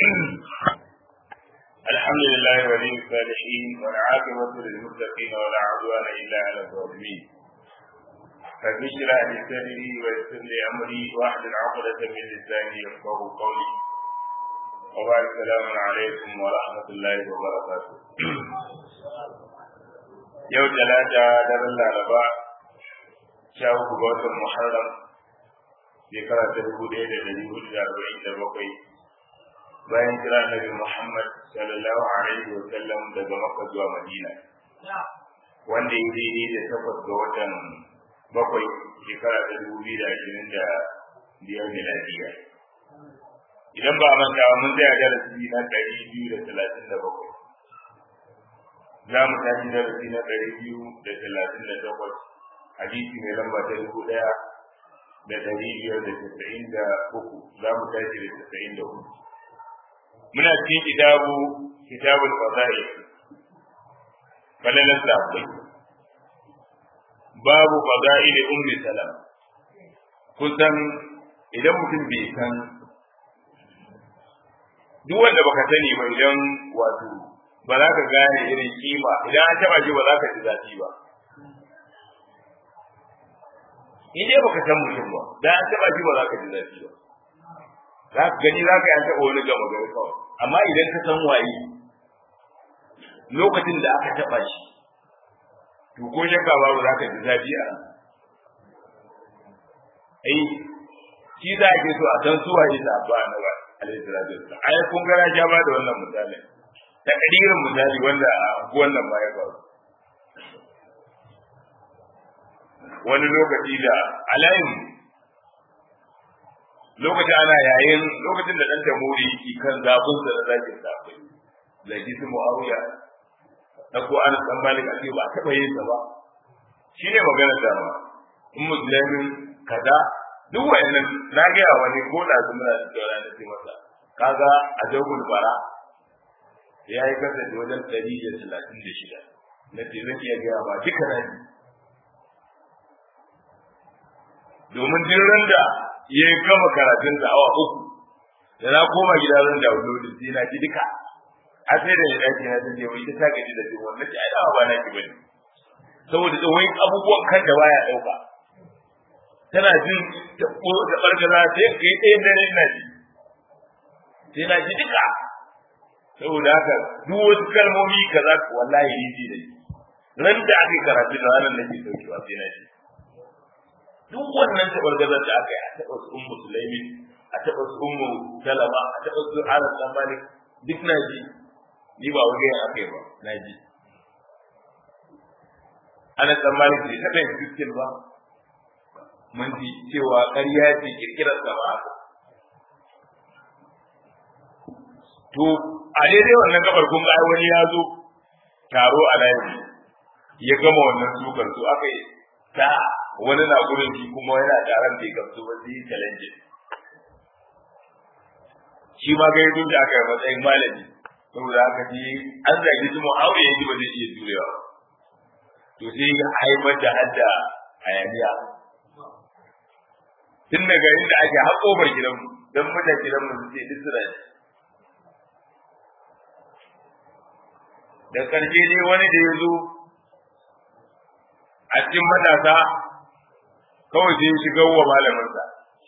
الحمد لله ولي الصالحين والعاقبة للمتقين ولا عدوان إلا على الظالمين رب اشرح لي صدري ويسر لي أمري واحلل عقدة من لساني يفقه قولي وبعد السلام عليكم ورحمة الله وبركاته يوم ثلاثة دار الأربعاء شاو بوت محرم shekara ta dubu ɗaya da ɗari hudu da arba'in da bakwai bayan kira nabi Muhammad sallallahu alaihi wa sallam daga Makka zuwa Madina wanda ya daidai da takwas ga watan bakwai shekara ta dubu biyu da ashirin da biyar miladiya idan ba a manta mun tsaya darasi na ɗari biyu da talatin da bakwai za mu tashi darasi na ɗari biyu da talatin da takwas hadisi mai lamba ta dubu ɗaya da ɗari biyar da tasa'in da uku za mu tashi da tasa'in da hudu muna cikin kitabu kitabul fadail falalan sahabbai babu fadail ummi salam kusan idan mutum bai san duk wanda baka sani ba idan wato ba za ka gane irin kima idan an taba shi ba za ka ji zafi ba in dai baka san mutum ba da an taba shi ba za ka ji zafi ba za ka gani za ka yi an taɓa wani gama gari kawai amma idan ka san waye lokacin da aka taɓa shi to ko shakka babu za ka ji zafi a ran ai shi za a ke so a san suwa yi zaɓa na ba alaihi salatu wasallam ai kun gara ja ba da wannan misali da kadirin misali wanda a wannan ma ya faru wani lokaci da alayin lokacin ana yayin lokacin da dan tamuri yake kan zafin sa da zakin zafin zaki su muawiya da ko an san malik a ba taba yin sa ba shine magana da ma in muslimin kaza duk wayannan na ga wani ko da su muna da tsara da ce masa kaga a jawul bara ya yi kasa da wajen 136 na ce zan iya gaya ba duka na domin duk da ya gama karatun da awa uku da na koma gida zan da wani sai na ji duka a sai da ya dace na zan je wai ta gaji da jin wannan ce ai da ba na ki bane saboda da wai abubuwan kan da baya dauka tana jin da ko da bargaza sai kai ɗayan dare ina ji sai na ji duka saboda haka duk wasu kalmomi kaza wallahi ni ji da ran da aka karatu da ranar nake saukewa sai na ji duk wannan tabargazar da aka yi a taɓa su ummu sulaimi a taɓa su ummu salama a taɓa su anas dan malik duk na ji ni ba wani yan aka yi ba na ji anas dan malik bai taɓa yin fiskin ba mun ji cewa ƙarya ce kirkirar sa ba to a daidai wannan gabar kun ga wani ya zo taro a layi ya gama wannan sukar to aka yi ta wani na gurin shi kuma yana taron bai gamsu ba zai challenge shi ma ga yanzu da aka yi matsayin malami saboda aka ji an zagi su mu'awiya yanzu ba zai iya jurewa to sai ya haifar da hadda hayaniya tun daga inda ake har kofar gidanmu don mutan gidanmu su ce duk suna da ƙarshe dai wani da ya zo a cikin matasa kawai sai shiga wa malaminsa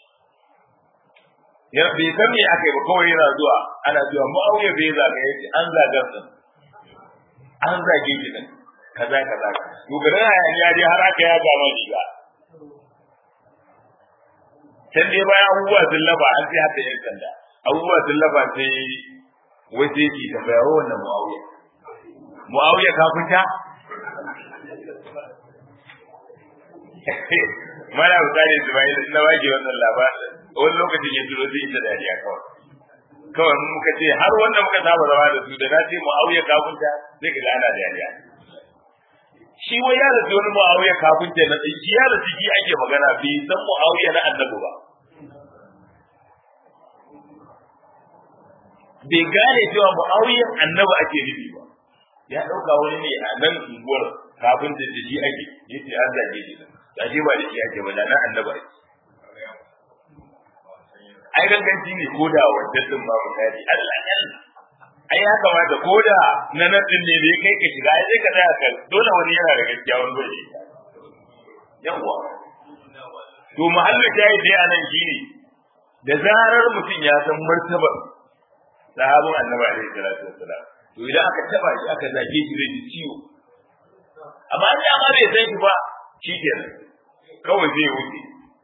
ya bai san me aka yi ba kawai yana zuwa ana zuwa mu'awiya bai zaga ya ce an zaga su an zage shi din kaza kaza to garin hayaniya dai har aka ya gama riga can dai bayan abubuwa sun laba an sai hata yan sanda abubuwa sun laba sai wai sai ki tambaya wa wannan mu'awiya mu'awiya kafinta mana misali Ismail na wage wannan labarin wani lokacin ya turo zai ita dariya kawai kawai mun muka ce har wanda muka saba zama da su da na ce mu'awiya kafinta zai ga ana dariya shi wai ya rasu wani mu'awiya kafinta na shi ya rasu shi ake magana bai san mu'awiya na annabi ba bai gane cewa mu'awiyan annabi ake nufi ba ya ɗauka wani ne a nan unguwar kafin da shi ake yace an zage shi da shi ba da shi ake ba da nan annabi ake ai ganganci ne ko da wancan din ba misali Allah Allah ai ya kamata ko da na nan din ne bai kai ka shiga ai sai ka tsaya ka dole wani yana da gaskiya wani bai yawa to mahallin jayi dai anan shine da zarar mutum ya san martabar sahabin annabi alaihi salatu wassalam to idan aka taba shi aka zage shi zai ji ciwo amma an ma bai san shi ba shi kenan kawai zai wuce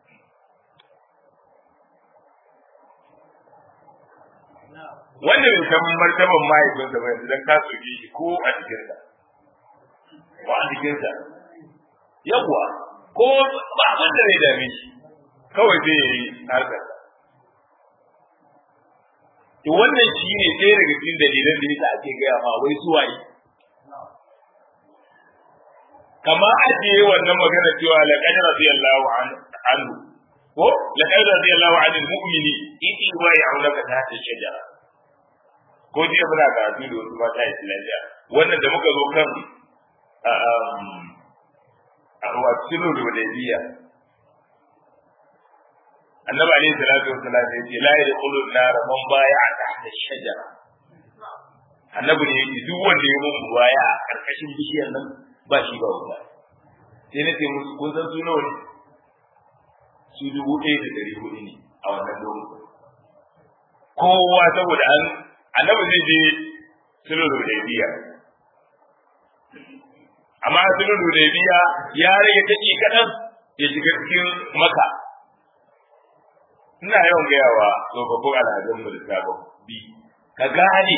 wanda bai san martaban mahaifinsa ba yanzu dan ka soke shi ko a cikinsa ko a cikinsa yawwa ko ba abin da zai dame shi kawai zai yi harkar to wannan shi ne ɗaya daga cikin dalilan da yasa ake gaya ma wai suwaye kama ajiye wannan magana cewa laqad radiyallahu anhu ko laqad radiyallahu anil mu'mini in yuwayi'unaka tahta shajara ko jiya muna karatu da wasu mata islamiyya wannan da muka zo kan a wasu da wadaiya annabi alaihi salatu wassalam ya ce la yadkhulu an-nar man baya tahta shajara annabi ne yake duk wanda ya mun baya a karkashin bishiyar nan ba shi ba wuta sai na ce musu kun san su nawa ne su dubu ɗaya da ɗari hudu ne a wannan lokacin kowa saboda an annabi zai je sulhu hudaybiya amma sulhu hudaybiya ya rage take kadan ya shiga cikin maka ina yawan gaya wa tsofaffin alhazan mu da sabon bi ka gane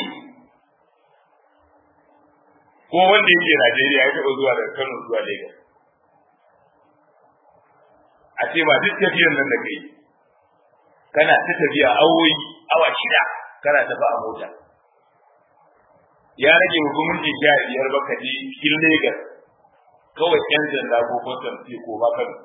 ko wanda yake Najeriya ya taɓa zuwa daga Kano zuwa Lagos a ce ba duk tafiyar nan da kai kana ta tafiya awoyi awa shida kana tafi a mota ya rage hukumunci sha biyar baka je cikin Legas kawai yan sanda ko kwastam ce ko ba kan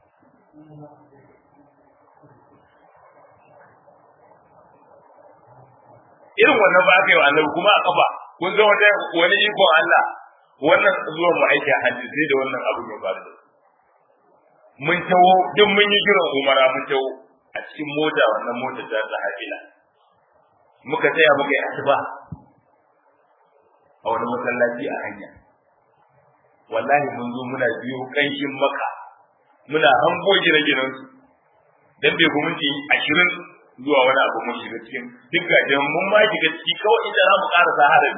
irin wannan ba aka yi wa annabi kuma a kafa kun ga wata wani ikon Allah wannan zuwan mu aiki a hajji sai da wannan abu ya faru da mun tawo duk mun yi jiran umara mun tawo a cikin mota wannan mota ta sahabila muka tsaya muka yi asuba a wani masallaci a hanya wallahi mun zo muna biyo kanshin maka muna hango gine-ginen su dan bai ku minti ashirin zuwa wani abu mun shiga cikin duk gajen mun ma shiga ciki kawai inda za mu ƙara harami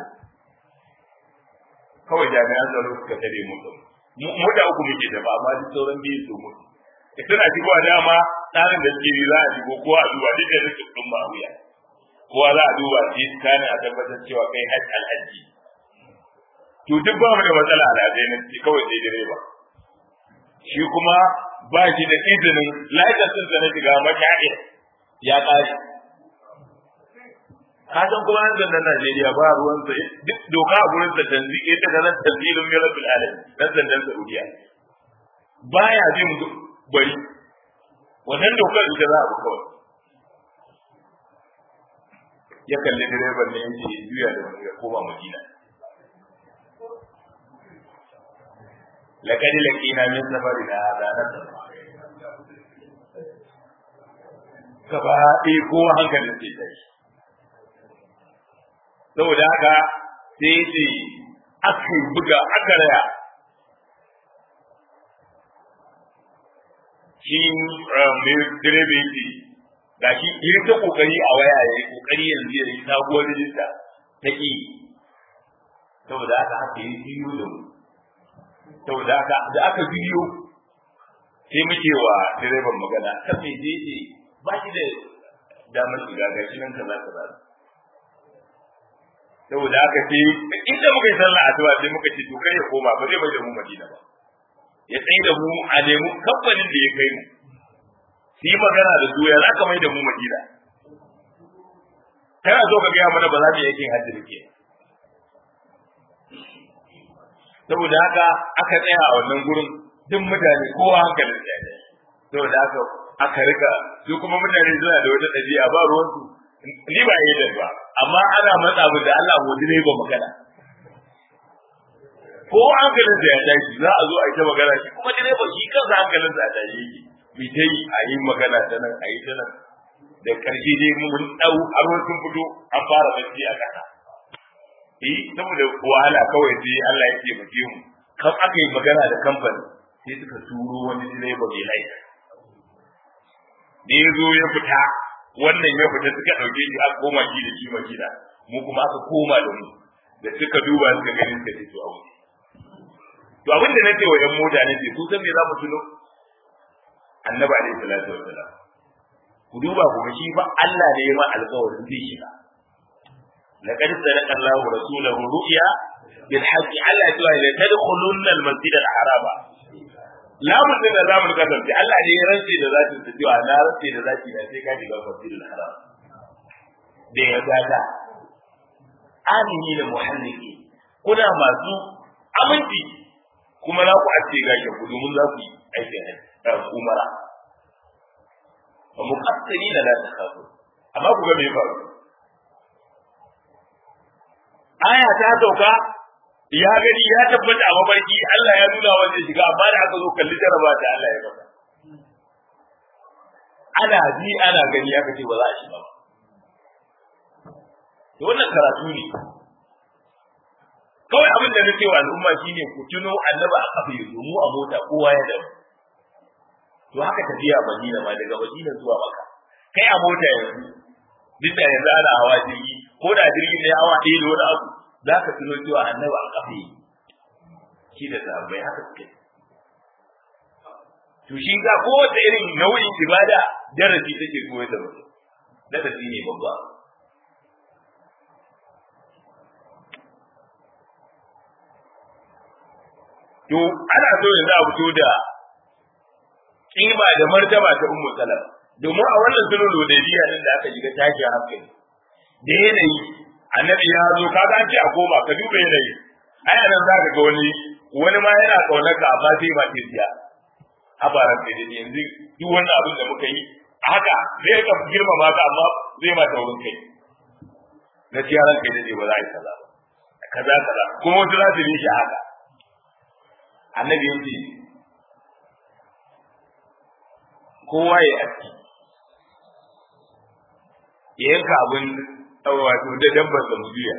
kawai jami'an tsaro suka tare mu mu da uku muke da ba amma duk sauran biyu su mutu suna shigowa dama tsarin da suke yi za a shigo ko a duba duk da rikin ɗin ba wuya kowa za a duba shi kana a tabbatar cewa kai hajji alhaji to duk ba mu da matsala alhazai na ci kawai sai direba shi kuma ba shi da izinin laifasin sa na shiga mashahir ya ƙare ka san kuma nan zannan Najeriya ba ruwan sa duk doka a gurin sa tanzi ita ga nan tanzilun mirabil alam nan zannan Saudiya baya bin bari wannan dokar ita za a bi kawai ya kalli direban ne yake juya da wani ya koma Madina لقد لقينا من سفرنا هذا نصر gaba ɗaya kowa hankalin sai tashi saboda haka sai ce aka buga aka raya shi mai direba yake ga shi yi ta kokari a waya ya yi kokari yanzu ya yi sabuwar rijista ta ƙi saboda haka haka yi biyu da mu saboda haka da aka biyo sai muke wa direban magana kan me je ce ba shi da damar shiga ga shi nan kaza kaza saboda haka sai inda muka yi sallah asuba sai muka ce to kai ya koma ba zai bai da mu Madina ba ya tsaye da mu a nemi kamfanin da ya kai mu su yi magana da su ya za ka mai da mu Madina kana so ka gaya mana ba za mu yi aikin hajji da ke saboda haka aka tsaya a wannan gurin duk mutane kowa hankalin ya ne saboda haka aka rika su kuma mutane suna da wata ɗabi'a ba ruwansu ni ba yi ba amma ana matsa mu da Allah mu ne ba magana ko hankalin sa ya tashi za a zo a yi ta magana shi kuma direba shi kansa hankalin sa ya tashi yake bi ta yi a yi magana ta nan a yi ta nan da karshe dai mun dau har sun fito an fara bacci a kasa eh saboda wahala kawai sai Allah ya ce bake mu kan aka yi magana da kamfani sai suka turo wani direba mai laifi da ya zo ya fita wannan ya fita suka ɗauke shi aka koma shi da shi madina mu kuma aka koma da mu da suka duba suka gani suka ce to a wuce to abin da nace wa yan mota ne ku san me za mu tuno annabi alaihi salatu wassalam ku duba ku ga shi fa Allah ne ya ma alƙawarin zai shiga laqad sadaqa Allahu rasulahu ru'ya bil haqqi alla tuwa la tadkhulunna al masjid al harama lamun din da zamu kasance Allah ne ya rantse da zati ta cewa na rantse da zati na sai ka shiga masjid al haram da ya gada amini da muhalliki kuna masu aminci kuma za ku ace gashin ku domin za ku yi aikin umara wa muqassiri da la takhafu amma ku ga me faru aya ta sauka ya gani ya tabbata a mafarki Allah ya nuna wa zai shiga amma da aka zo kalli jaraba da Allah ya masa ana ji ana gani aka ce ba za a shiga ba to wannan karatu ne kawai abin da nake wa al'umma shine ku tuno annaba a kafa yanzu mu a mota kowa ya dawo to haka tafiya Madina ma daga Madina zuwa Makka kai a mota yanzu duk da yanzu ana hawa jirgi ko da jirgin ne hawa ɗaya da wani abu za ka tuno cewa annaba a kafa yi shi da sahabbai haka suke to shi ga kowace irin nau'in ibada darasi take koyar da mutum darasi ne babba to ana so yanzu a fito da kima da martaba ta ummu salama domin a wannan sulhul hudaybiya din da aka shiga tashi hankali da yanayi annabi ya zo kaga an ce a koma ka duba yanayi ai nan za ka ga wani wani ma yana kaunar ka amma sai ba ke siya habaran da yanzu duk wannan abin da muka yi haka zai ka girmama ka amma zai ma taurin kai gaskiya ran kai dai ba za a yi kaza ba kaza kaza kuma wasu za su yi shi haka annabi ya ce kowa ya aski ya yanka abin wato da dabbar da mubiya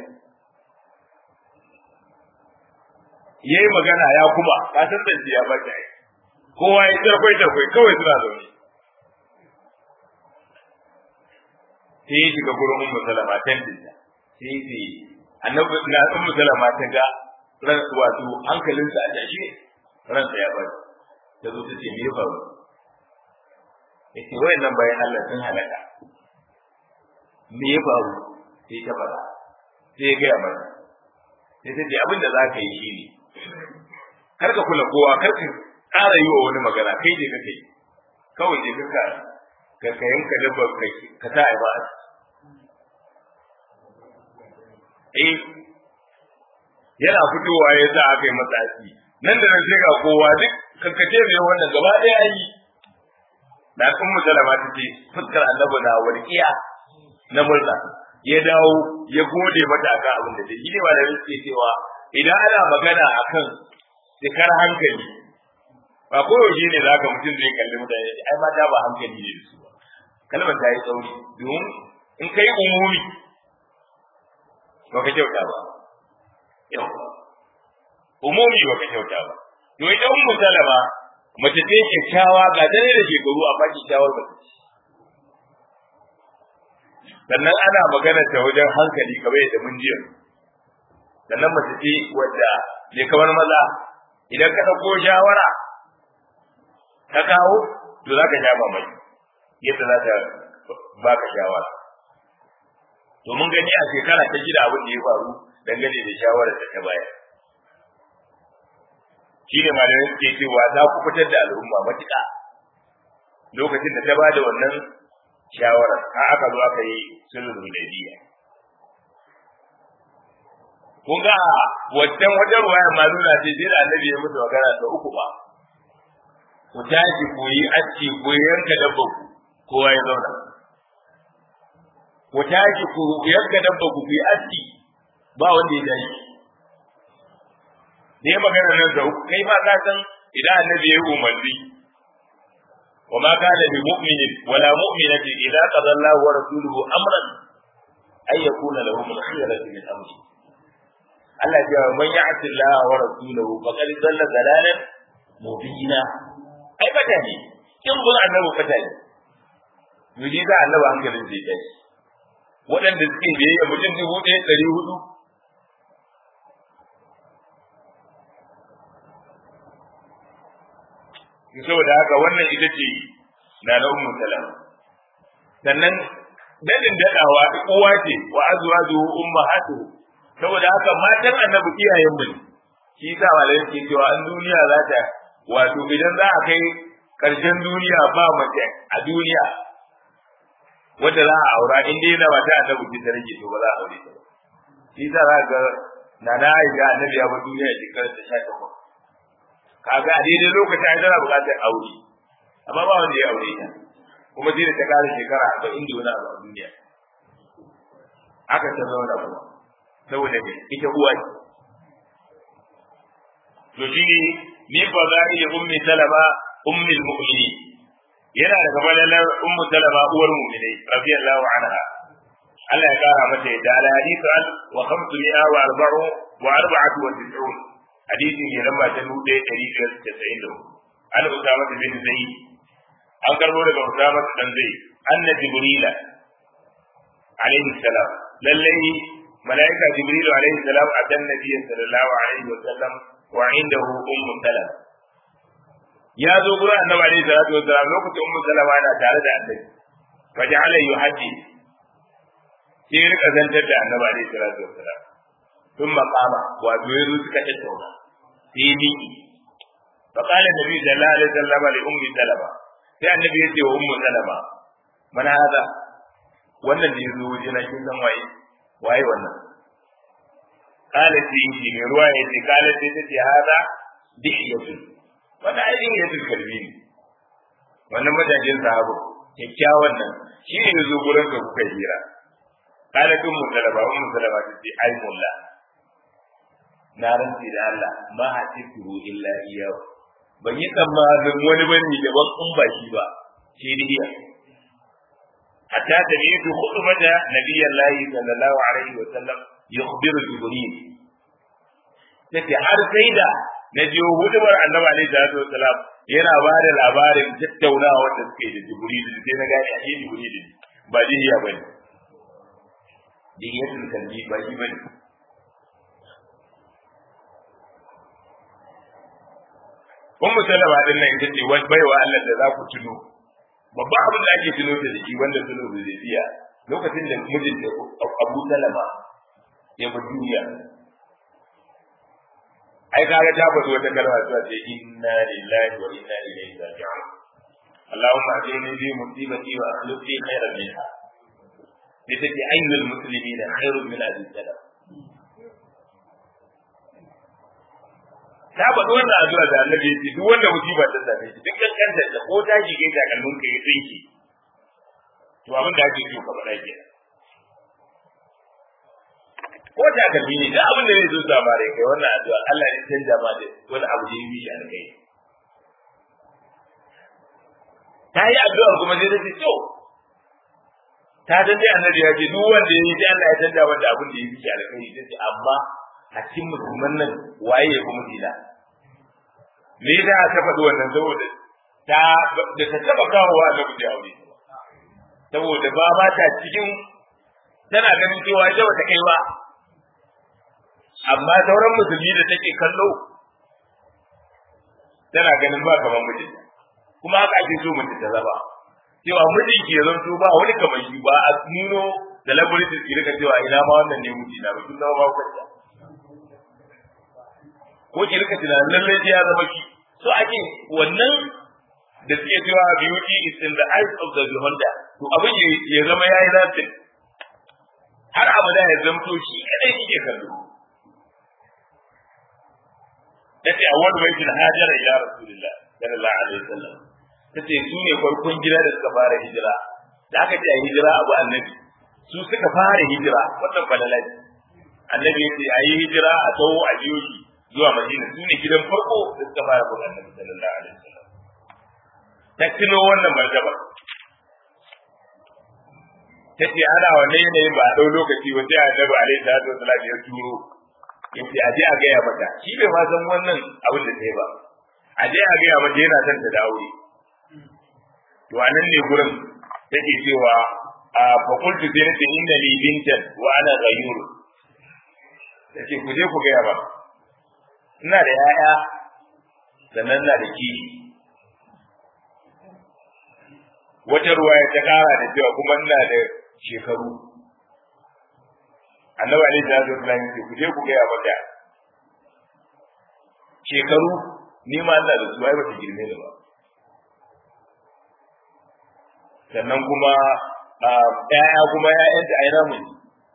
ya yi magana ya kuma ka san da ya bata yi kowa ya tarkwai tarkwai kawai suna zaune sai ya shiga gurin ummu salama tandinta sai ya ce annabi na ummu salama ta ga ran wato hankalinsa a tashe ransa ya bari ta zo ta ce me ya faru ya ce wayannan bayan Allah sun halaka me ya faru sai ta fara sai ya gaya mata sai ta ce abin da za ka yi shi ne kar ka kula kowa kar ka ƙara yi wa wani magana kai ne kake yi kawai je ka ka ka yanka dabba kai ka sa ai ba eh yana fitowa ya sa aka yi masa asiri nan da nan sai ga kowa duk kankace mai wannan gaba ɗaya yi da kun musalama ta ce fuskar annabi na warkiya na murna ya dawo ya gode mata akan abin da take ne ba da suke cewa idan ana magana akan cikar hankali ba ko yaushe ne zaka mutum zai kalli mutane ai mata ba hankali ne da su ba kalmar ta yi tsauri domin in kai umumi ba ka kyauta ba yawa umumi ba ka kyauta ba to ita ummu salama mace ce kyakkyawa ga dare da shekaru amma kyakkyawar mace sannan ana magana ta wajen hankali kamar yadda mun jiya sannan mace ce wadda ne kamar maza idan ka ɗauko shawara ka kawo to za ka sha mamaki yadda za ta baka shawara to mun gani a shekara ta shida abin da ya faru dangane da shawarar da ta bayar shi ne malamai suke cewa za ku fitar da al'umma matuƙa lokacin da ta ba da wannan shawarar har aka zo aka yi sulhul hudaybiya kun ga wancan wajen ruwayar ma nuna ce sai da annabi ya musu magana da uku ba ku tashi ku yi aski ku yanka dabba ku kowa ya zauna ku tashi ku yanka dabba ku ku yi aski ba wanda ya tashi ne magana nan da kai ma ka san idan annabi ya yi umarni وما كان لمؤمن ولا مؤمنة إذا قضى الله ورسوله أمرا أن يكون لهم الخيرة من أمره Allah ya man ya'ti Allah wa rasulahu faqad dalla dalalan mubina ai fata ne kin gun annabi fata ne yuri za annabi hankalin zai kai waɗanda suke biyayya mutum dubu ɗaya ɗari hudu saboda haka wannan ita ce na na ummu salama sannan dadin dadawa uwa ce wa azwajuhu ummahatuhu saboda haka matan annabi iyayen mu ne shi yasa malamin ke cewa an duniya za ta wato idan za a kai karshen duniya ba mace a duniya wanda za a aura in dai na mata annabi ki ta rage to ba za a aure ta ba shi yasa za ga na na aisha annabi ya bar duniya shekarar ta 18 kaga a daidai lokacin ai tana buƙatar aure amma ba wanda ya aure ta kuma sai da ta kare shekara arba'in da wani abu a duniya aka ta zauna kuma saboda me ita uwa ce to shi ne ni fa za iya ummi salama ummi mu'mini yana da kamar lalar ummu salama uwar mu'minai radiyallahu anha Allah ya kara mata yadda al hadithu an wa khamsu mi'a wa arba'u wa arba'atu wa tis'un hadisi ne lamba ta dubu ɗaya ɗari biyar da casa'in da hudu an usama bin zaid an karbo daga usama dan zaid anna jibrila alaihi salam lallai malaika jibril alaihi salam atan nabiyyi sallallahu alaihi wa sallam wa indahu ummu salam ya zo gurin annabi alaihi salatu wa salam lokacin ummu salama na tare da annabi fa ja'ala yuhaddi sai rika zantar da annabi alaihi salatu wa salam ثم قام وأبيض كتبه في ميكي فقال النبي صلى الله عليه وسلم لأم سلمة sai annabi ya ce wa ummu salama mana hada wannan da yazo waje na kin san waye waye wannan kala ce shi ne ruwa ya ce kala ce ta ce hada dihiyatu wannan ai dihiyatu kalbi ne wannan majajin sahabu kyakkyawan nan shi ne yazo gurin ka kuka hira kala kun musalama ummu salama ta ce ai mullah na rantsi da Allah ma hasibu illa iyahu ban yi tsammanin wani bane daban in ba shi ba shi ne iya hatta ta ne su hudu mata nabiyan layi sallallahu alaihi wa sallam yukhbiru jibril take har sai da na je hudubar annabi alaihi salatu wa salam yana ba da labarin tattaunawa da suke da jibril sai na gane ashe jibril ba dihiya bane dihiyatul kalbi ba shi bane Ummu Salama din nan ita ce wani baiwa Allah da za ku tuno. Babban abin da ake tuno da shi wanda tuno da zai biya lokacin da mijin da Abu Salama ya bi duniya. Ai kaga ta faɗi wata kalma ta ce inna lillahi wa inna ilaihi raji'un. Allahumma ajini bi musibati wa akhlif li khairan minha. Ita ce ayyul muslimina khairun min abi salam. ta faɗi wannan addu'a da annabi ya ce duk wanda musiba ta same shi duk kankantar da ko ta shige ta kallon ka ya tsinki to abin da ake so ka faɗa ke ko ta kalli ne da abin da zai zo sama rai kai wannan addu'a Allah ya canja ma da wani abu da ya yi shi alkai ta yi addu'a kuma sai ta ce to ta dan dai annabi ya ce duk wanda ya yi sai Allah ya canja masa abin da ya yi shi alkai sai amma a cikin musulman nan waye ya kuma dila me da ta faɗi wannan saboda ta da ta taba kawowa da kuje aure saboda ba ba ta cikin tana ganin cewa ita bata kai ba amma sauran musulmi da take kallo tana ganin ba kamar mijin kuma haka ake so mutum ta zaba cewa mijin ke zanto ba wani kamar shi ba a nuno da labarin ki rika cewa ina ma wannan ne mijina ba kin zama ba kwanta ko ki rika tunanin lallai sai ya zama shi so ake wannan da suke cewa beauty is in the eyes of the beholder to abin ya zama yayi zafin har abada ya zamto shi kadai kike kallo tace awwal baitul hajara ila rasulillah sallallahu alaihi wasallam tace su ne farkon gida da suka fara hijira da aka ce a hijira abu annabi su suka fara hijira wannan falalai annabi ya ce a yi hijira a tawo a biyo shi zuwa Madina su ne gidan farko da suka fara bin Annabi sallallahu alaihi wasallam ta tuno wannan martaba ta ce ana wanne yanayin ba a ɗau lokaci ba sai annabi alaihi salatu wasalam ya turo ya ce aje a gaya mata shi bai ma san wannan abin da ta yi ba aje a gaya mata yana son ta da aure to a nan ne gurin take cewa a fakultu sai nace inna li bintan wa ana ghayur take ku je ku gaya ba ina da yaya sannan na da kishi wata ruwaya ta kara da cewa kuma ina da shekaru annabi alaihi salatu wasallam ce ku je ku gaya mata shekaru ni ma ina da su ai ba ta girme ni ba sannan kuma ƴaƴa kuma ƴaƴanta ai namu ne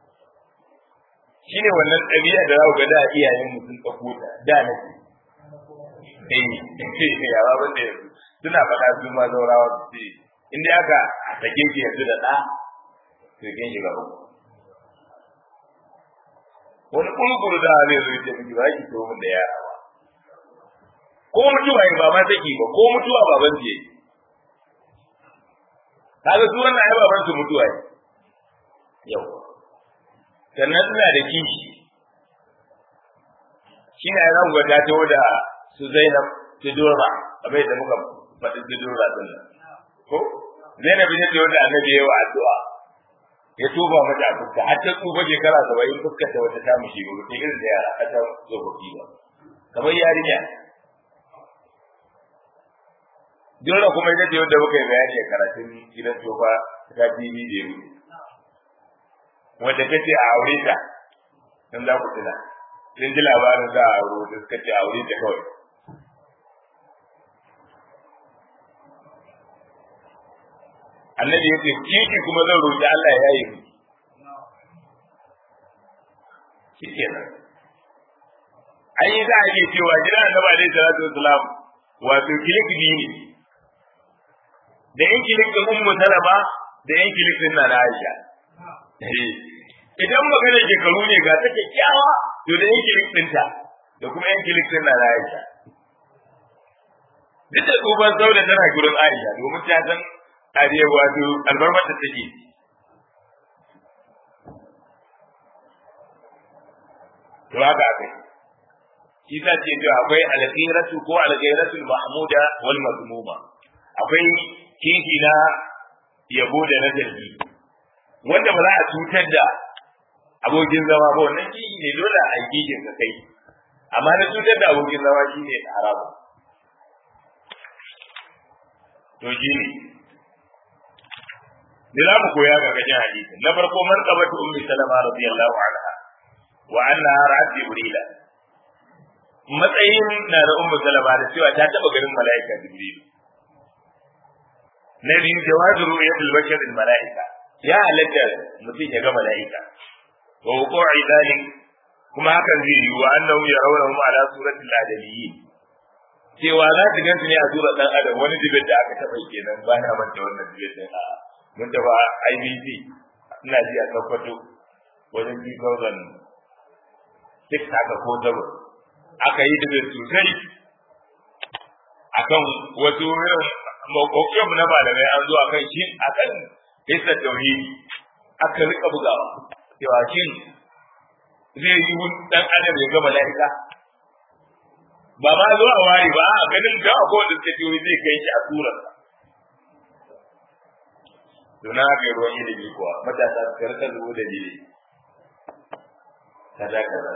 shine wannan ɗabi'a da za ku ga da iyayen mu sun ɗauko ta da na ce eh yawa ban da yanzu suna faɗa su ma zaurawa su ce in dai aka sake ki yanzu da ɗa to kin shiga uku wani kurkuru da zai zo ce miki ba ki to mun da yara ba ko mutuwa ba ma saki ba ko mutuwa baban ce kaga su wannan ai baban su mutuwa ne yau sannan suna da kishi shi ne ran gwada ta da su Zainab su Dora abai da muka faɗi su Dora din nan ko Zainab ne ta wanda annabi ya yi wa addu'a ya tuba mata fuska har ta tsufa shekara saba'in fuskar ta wata ta mushi ba ta irin da yara a ta tsofaffi ba kamar yarinya dole kuma ita ce wanda muka yi bayani a karatun gidan tofa ta TV da yau wanda ta ce a aure ta dan za ku tuna sun ji labarin za a aure da suka ce a aure ta kawai annabi ya ce kiki kuma zan roƙi Allah ya yi mu shi kenan an yi za a iya cewa jira annabi alaihi salatu wasalam wato kilik biyu ne da yan kilik din ummu salama da yan kilik din na Aisha idan magana shekaru ne ga ta kyakkyawa to da yan kilik ɗinta da kuma yan kilik din na Aisha duk da tsohon sauda tana gurin Aisha domin ta san ariya wato albarmar da take to haka akai shi ta ce to akwai alghiratu ko alghiratu mahmuda wal mazmuma akwai kishi na yabo da na zargi wanda ba za a cutar da abokin zama ba wannan kishi ne dole a yi kishin ka kai amma na cutar da abokin zama shi ne haramu to shi ne da za mu koya ga gajin hadisi na farko man qabatu ummi salama radiyallahu anha wa annaha ra'at jibrila matsayin na da ummu salama da cewa ta taba ganin mala'ika jibril na biyu jawazu ru'yatul bashar al mala'ika ya halatta mutum ya ga mala'ika wa wuqu'i dhalik kuma hakan zai yi wa annahu yarawnahu ala suratil adamiyyin cewa za su gansu ne a sura dan adam wani dibin da aka taba kenan ba na manta wannan dibin din a mun taba IBC ina ji a tabbato wajen 2006 haka ko zaba aka yi dibin sosai akan wasu irin makwakwamu na malamai an zo akan shi akan hissa tauhidi aka rika bugawa cewa shin zai yi dan adam ya ga mala'ika ba ma zo a wari ba a ganin da ko da suke jiyoyi zai kai shi a surar Duna ga ruwan ilimi kuwa matasa su karkar zuwa da jiri kaza kaza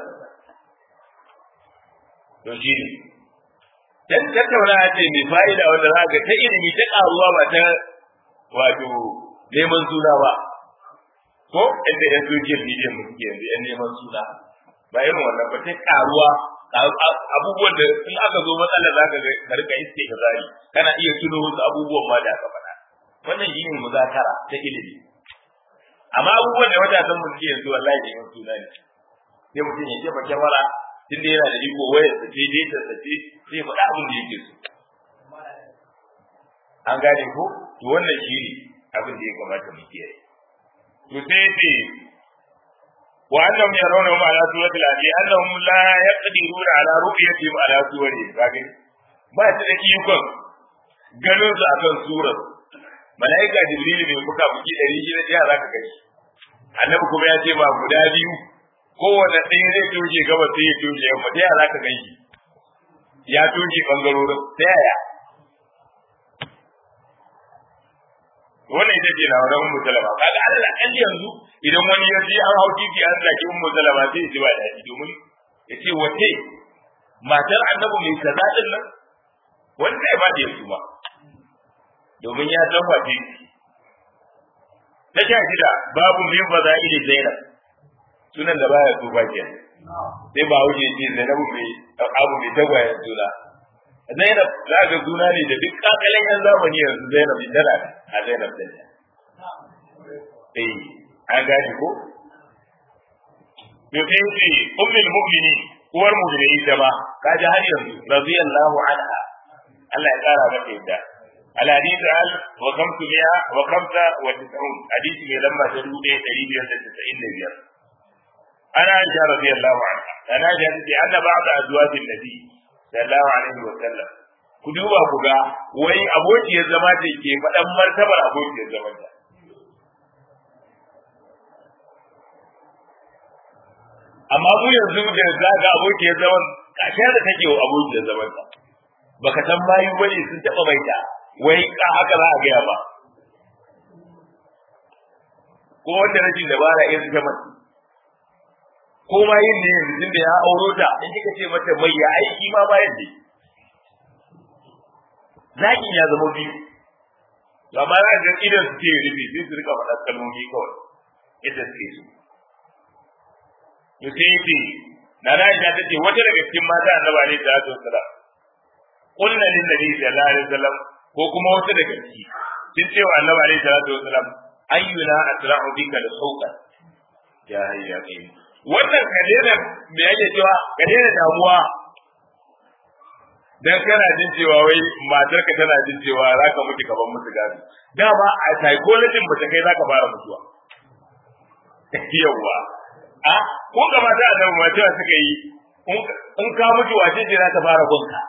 to shi ne dan tattauna ce mai fa'ida wanda za ga ta ilimi ta karuwa ba ta wato neman suna ba ko inda yan social media mu suke yanzu yan neman suna ba irin wannan ba ta karuwa abubuwan da in aka zo matsalar zaka ga ka rika istighfari kana iya tuno wasu abubuwan ma da aka faɗa wannan shine muzakara ta ilimi amma abubuwan da matasan mu suke yanzu wallahi ne suna ne sai mutum ya jefa kyamara tun da yana da iko wayar sa ce dai ta sace sai faɗa abin da yake so an gane ko to wannan shine abin da ya kamata mu kiyaye to sai ce وأنهم يرونهم على سورة الأنبياء أنهم لا يقدرون على رؤيتهم على سورهم لكن ما تدكيكم ganin su akan surar malaika jibril mai fuka fuki ɗari shida ɗaya za ka gani annabi kuma ya ce ba guda biyu kowane ɗaya zai toje gaba sai ya toje yamma ta yaya za ka gani ya toje ɓangarorin ta yaya wannan ita ce labaran ummu salama kaga Allah kan yanzu idan wani ya ji an hau titi an zaki ummu salama sai ya ji ba daɗi domin ya ce wace matar annabi mai kaza din nan wanda ya ba da yasu ba domin ya san wace ta sha shida babu min faza'ili zainab sunan da baya so ba ke sai ba wuce ce zainabu mai abu mai tagwayen suna zainab za ga suna ne da duk kakalin yan zamani yanzu zainab tana a zainab din eh an gashi ko to sai ce ummul mu'minin uwar mu'mini ita ma kaji har yanzu radiyallahu anha Allah ya kara mata yadda الحديث عن وخمسمائة وخمسة وتسعون حديث من لما تدود تريد تسعين نبيا أنا عائشة رضي الله عنها أنا عائشة أن بعض أزواج النبي صلى الله عليه وسلم ku duba ku ga wai abokiyar zama ce ke faɗan martabar abokiyar zaman ta amma mu yanzu da za ga abokiyar zaman kashe da take wa abokiyar zaman ta baka san bayu bane sun taɓa maita wai ka haka za a gaya ba ko wanda rashin dabara ya suka mace ko ma yin ne yanzu tun da ya auro ta in kika ce mata mai ya aiki ma bayan ne zaki ya zama biyu amma za ga idan su ke rufe sai su rika faɗa kalmomi kawai ita suke su to sai yake na na ta ce wata daga cikin mata annaba ne da su sallam qulna lin nabi sallallahu alaihi wasallam ko kuma wata daga ciki sun ce wa annabi alaihi salatu wasalam ayyuna asra'u bika da sauka ya hayya kai wannan kadena me yake cewa kadena damuwa dan kana jin cewa wai matar ka tana jin cewa zaka mutu gaban mutu gado dama a psychology ba ta kai zaka fara mutuwa yawa a ko ga mata annabi ma cewa suka yi in ka mutu wace ce za ta fara gunka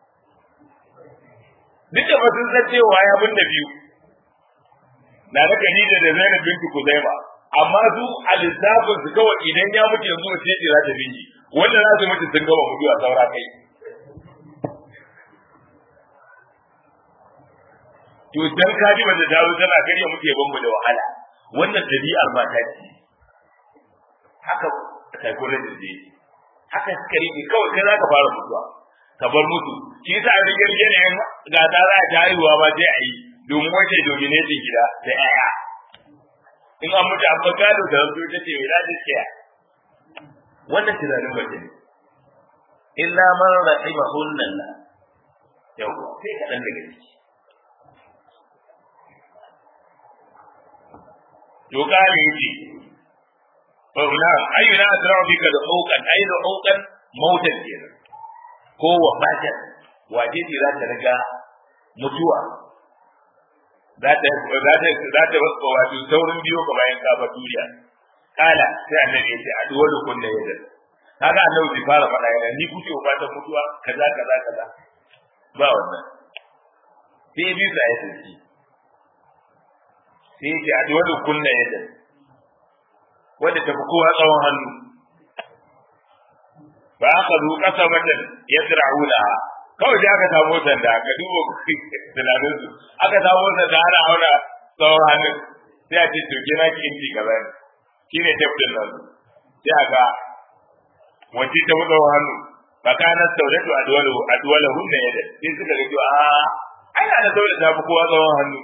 duk da sun san cewa ya bin da biyu na da Khadija da Zainab binti Kuzaima amma su a lissafin su kawai idan ya mutu yanzu wace ce za ta bi shi wanda za su mutu sun gama mutuwa saura kai to dan kaji mace ta zo tana karya muke ban mu da wahala wannan dabi'ar mata ce haka psychologist ne haka suka rike kawai kai za ka fara mutuwa ka bar mutu shi yasa a rige rige ne ga ta za ta haihuwa ba sai a yi domin wace dominatin gida da yaya in an mutu an ba gado da zanto ta ce wila da kiya wannan tunanin mace ne illa man rahima hunnan la yau sai kaɗan daga ciki to kare yake na ayyuna asra'u bika da hukan ayi da hukan mautan kenan ko wafatan waje ce za ta riga mutuwa za ta za ta za ta wato saurin biyo ka bayan ka ba duniya kala sai annabi ya ce a duwar kunna yadda kaga annabi bai fara faɗa yana ni kuke wafatan mutuwa kaza kaza kaza ba wannan sai bi sa ya tsinci sai ya ce a duwar kunna yadda wanda tafi kowa tsawon hannu ba aka zo kasa matan ya tsira'una kawai da aka samu sanda ka duba tunanin su aka samu sanda ana auna tsawon hannun sai a ce toke na ki inci kaza ne shi ne tafkin nan sai a ga wace ta tsawon hannu tsakanin saudatu a duwala hunna ya da sai suka ga cewa a ana da saudatu ta fi kowa tsawon hannu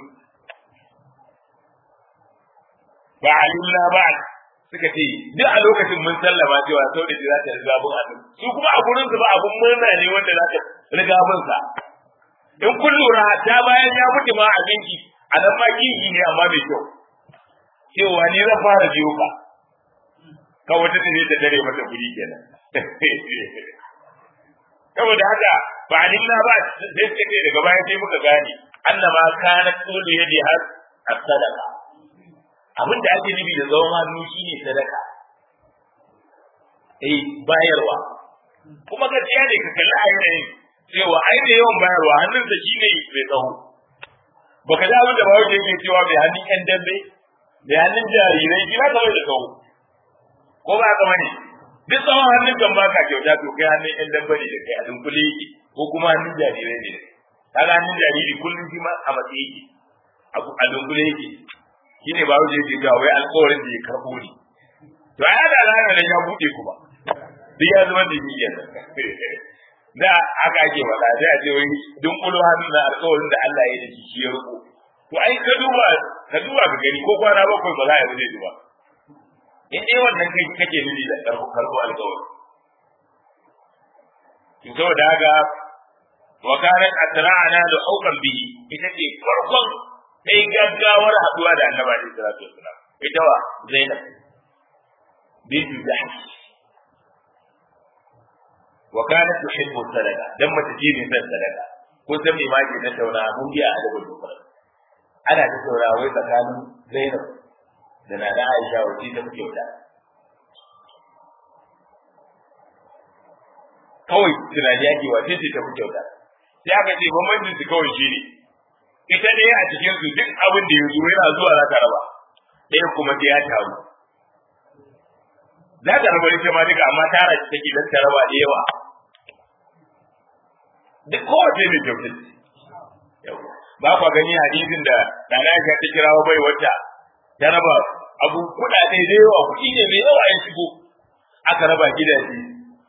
ba alimna ba suka ce duk a lokacin mun sallama cewa sau da za ta riga bin annabi su kuma a gurin su ba abun murna ne wanda za ta riga bin sa in kun lura ta bayan ya mutu ma a binki a nan ma kinki ne amma mai kyau cewa ni zan fara biyo ka ka wata ta ta dare mata kuɗi kenan saboda haka ba a nuna ba sai suka ce daga baya sai muka gane annama kana tsulu yadi har as-sadaqa abin da ake nufi da tsawon hannu shine sadaka eh bayarwa kuma gaskiya ne ka kalli a yanayin cewa ai da yawan bayarwa hannunsa shine mai tsawo baka ji abin da ba wuce yake cewa mai hannun yan dambe mai hannun jarirai shi ba kawai da kawo ko ba ka bane duk tsawon hannun kan ba ka kyauta to kai hannun yan dambe ne da kai a dunkule yake ko kuma hannun jarirai ne kaga hannun jariri kullum shi ma a matsayi yake a dunkule yake shi ne ba wuce yake ga wai alƙawarin da ya karɓo ne to a yada rana nan ya buɗe kuma duk ya zama da niyyar da haka ake faɗa sai a ce wai dunkulo hannun na alƙawarin da Allah ya yi da shi shi ya riko to ai ka duba ka duba ka gani ko kwana bakwai ba za a yi zai duba in dai wannan kai kake nufi da karɓo karɓo alƙawari to saboda haka wa kanat atra'ana da haukan bihi ita ce farkon sai gaggawar haduwa da annabi alaihi salatu wasalam ita wa zainab bintu jahsh wa kanat tuhibbu sadaqa dan mata ji ne san sadaqa ko san me ma ke tattauna mun biya a daga dokar ana tattauna wai tsakanin zainab da na da aisha wace ta fi kyauta kawai tunani yake wace ce ta fi kyauta sai aka ce bambancin su kawai shi ne ita ne a cikin su duk abin da ya zo yana zuwa za ta raba ɗaya kuma sai ya taru za ta raba ita ma duka amma tara shi take don ta raba da yawa duk kowace mai kyautar ba kwa gani hadisin da Nana Aisha ta kirawo bai wata ta raba abu kuɗaɗe da yawa kuɗi ne mai yawa ya shigo aka raba gidaje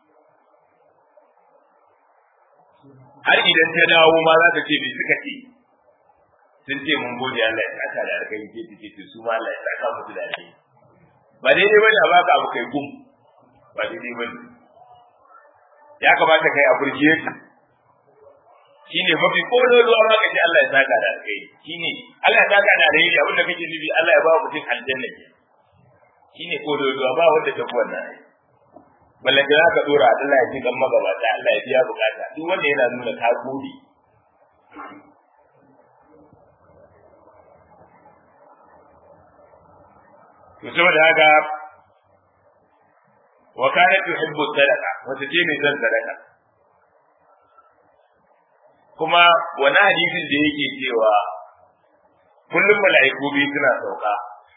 har idan ta dawo ma za ta ce me suka ce sun ce mun gode Allah ya saka da alkai ke ce ce su ma Allah ya saka musu da alkai ba daidai bane a baka abu kai gum ba daidai bane ya kamata kai appreciate shine mafi kololuwa ma kace Allah ya saka da alkai shine Allah ya saka da alkai abin da kake nufi Allah ya ba mutum aljanna shine kololuwa ba wanda ta wannan balle da ka dora Allah ya ji kan magabata Allah ya biya bukata duk wanda yana nuna ka gode to saboda haka wa kanat tuhibbu sadaqa wata ce mai son sadaka kuma wani hadisin da yake cewa kullum mala'iku biyu suna sauka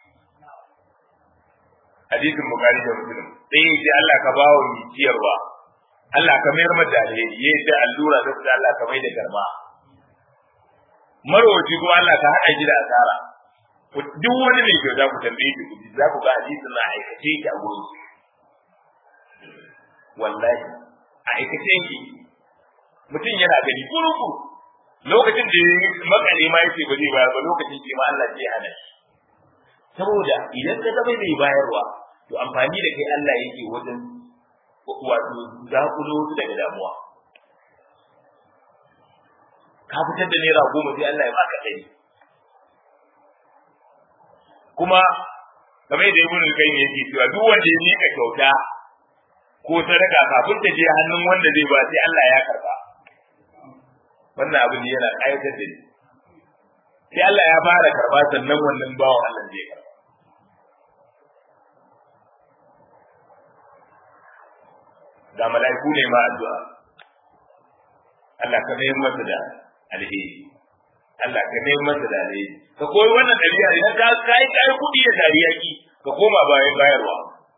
hadisin bukari da muslim sai ya ce Allah ka ba wa mai ciyarwa Allah ka mayar mata alheri ya ce allura da da Allah ka mai da garma marwaci kuma Allah ka haɗa shi da asara duk wani mai kyau za ku tambaye shi kuɗi za ku ga hadisin na aikace ki a gurin wallahi a aikace ki mutum yana gani kuruku lokacin da ya makale ma yace ba zai bayar ba lokacin ce ma Allah zai hana shi saboda idan ka zama mai bayarwa to amfani da kai Allah yake wajen wato zakulo su daga damuwa ka fitar da naira goma sai Allah ya baka ɗari kuma kamar da ibn al-qayyim yake cewa duk wanda ya mika kyauta ko sadaka kafin ta je hannun wanda zai ba sai Allah ya karba wannan abin yana ƙayatar da ni sai Allah ya fara karba sannan wannan bawan Allah zai karba ga mala'iku ne ma addu'a Allah ka mai masa da alheri Allah ka mai masa da alheri ka koyi wannan dabi'a idan ka kai kai kudi da dariya ki ka koma bayan bayarwa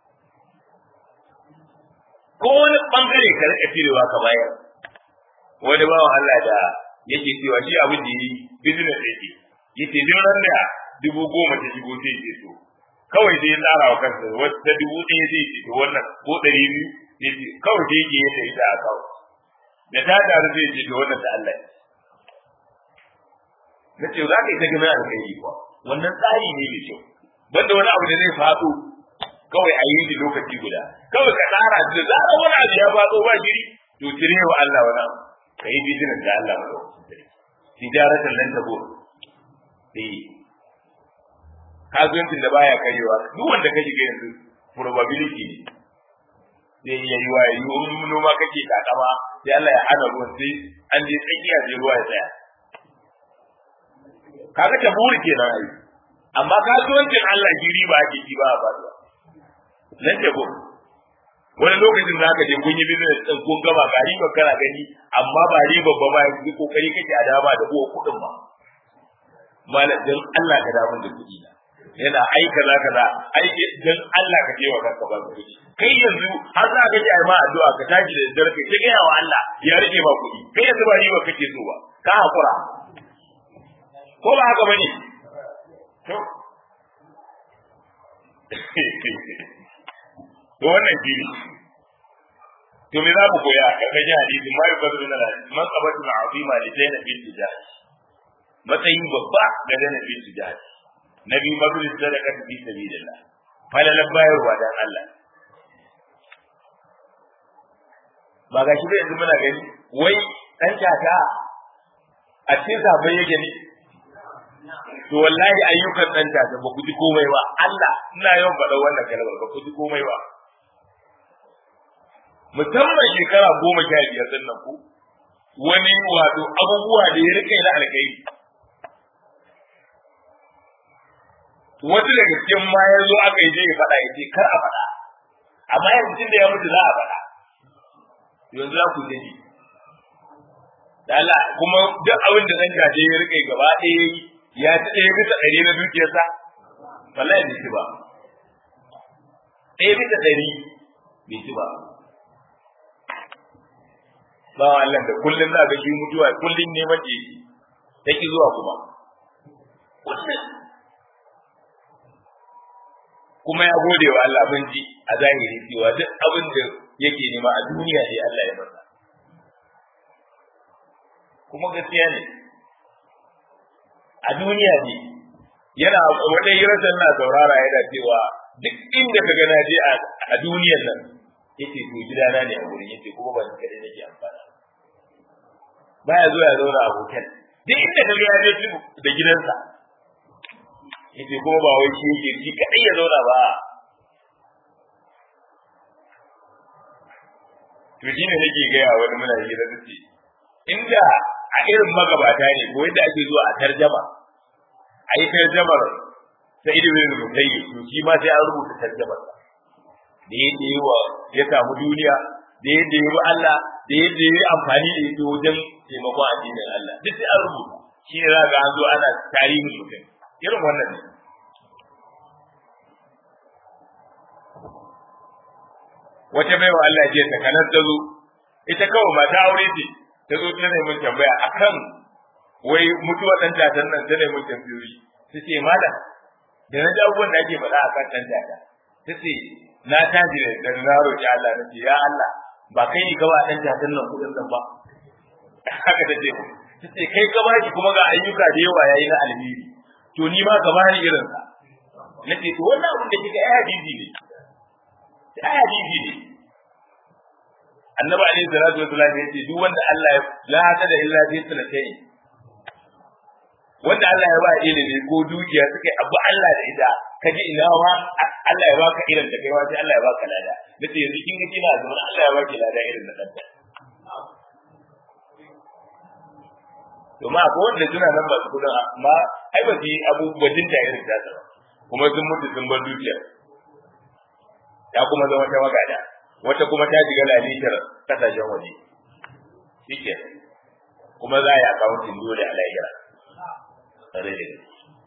ko wani bangare ka rika cirewa ka bayar wani bawan Allah da yake cewa shi abin da yi business yake yace duk ran da dubu goma ta shigo sai ce to kawai sai ya tsara wa kansa wata dubu ɗaya sai ce to wannan ko ɗari biyu yace kawai sai yake yadda ita a kawo da ta taru zai ce to wannan da Allah na ce za ka yi ta gina alkhairi kuwa wannan tsari ne mai kyau banda wani abu da zai faɗo kawai a yi shi lokaci guda kawai ka tsara da zarar wani abu ya faɗo ba shiri to cire wa Allah wani abu ka yi business da Allah ma tijaratan lan tabo eh kasuwancin da baya karewa duk wanda ka shiga yanzu probability ne zai iya yi wa yi in noma kake kakama sai Allah ya hana ruwan sai an je tsakiya sai ruwa ya tsaya kaga ta buri kenan ai amma kasuwancin Allah shi riba ake ji ba ba nan da ko wani lokacin za ka je kun yi business din kun gama ga riba kana gani amma ba riba ba ba yanzu kokari kake a dama da uwa kudin ba malam dan Allah ka dawo da kuɗi na yana ai kaza kaza ai dan Allah ka je wa kanka ba kuɗi kai yanzu har za ka ji ai ma addu'a ka tashi da dare kai ga wa Allah ya rike ma kuɗi kai yanzu ba riba kake so ba ka hakura ko ba haka bane to to wannan shine to me za mu koya karkashin hadisi ma yi bazu na man qabatu azima li zaina bin tijaj matsayin babba ga zaina bin tijaj nabi bazu sadaka fi sabilillah falalan bayarwa dan Allah ba ga shi ba yanzu muna gani wai dan tata a cikin sabai yake ne to wallahi ayyukan dan tata ba ku ji komai ba Allah ina yawan faɗa wannan kalmar ba ku ji komai ba musamman shekara goma sha biyar din nan ku wani wato abubuwa da ya rike na alkhairi wasu daga cikin ma ya zo aka yi je ya faɗa ya ce kar a faɗa amma yanzu tun da ya mutu za a faɗa yanzu za ku gani da Allah kuma duk abin da ɗan gaje ya rike gaba ɗaya ya ci ɗaya bisa ɗari na dukiyarsa wallahi bai ci ba ɗaya bisa ɗari bai ci ba ba Allah da kullum za ga shi mutuwa kullum neman da yake take zuwa kuma kullum kuma ya gode wa Allah mun ji a zahiri cewa duk abin da yake nema a duniya ne Allah ya masa kuma gaskiya ne a duniya ne yana wata hirarsa na saurara yana cewa duk inda ka gana je a duniyar nan yace to gidana ne a gurin yace kuma ban kare nake amfana baya zuwa ya zauna a hotel duk inda ka ga ya je da gidansa yace kuma ba wai shi yake shi kadai ya zauna ba to shi ne nake gaya wani muna hira da ce inda a irin magabata ne ko yadda ake zuwa a tarjama a yi tarjamar sai da wani rubutai to shi ma sai an rubuta tarjamar da yadda yi wa ya samu duniya da yadda yi wa Allah da yadda yi amfani da yadda wajen taimakon addinin Allah duk sai an rubuta shi ne za ga an zo ana tarihin mutum irin wannan ne wata baiwa Allah ce ta kanar ta zo ita kawai mata aure ce ta zo ta nemi tambaya akan wai mutuwa dan tatan nan ta nemi tambayoyi ta ce malam da na ji abubuwan da ake faɗa akan dan tata ta ce na tashi da na roƙi Allah na ce ya Allah ba kai ne ka ba dan tatan nan kuɗin nan ba haka ta ce ta ce kai ka bashi kuma ga ayyuka da yawa yayi na alheri to ni ma ka bani irin sa na ce to wannan abin da kika ai hadisi ne ai hadisi ne annabi alaihi salatu wasallam ya ce duk wanda Allah ya la hada illa bi sanatai wanda Allah ya ba ilimi ko dukiya suka yi abu Allah da ita kaji ina ma Allah ya baka irin da kai ma sai Allah ya baka lada nace yanzu kin ga kina zuwa Allah ya baki lada irin na danta to ma ko wanda suna nan ba su kudin amma ai ba su yi abubuwan da irin ta kuma sun mutu sun bar dukiya ya kuma zama ta magada wata kuma ta shiga lalitar kasashen waje shike kuma za a yi akawuntin dole a lahira tare da gaske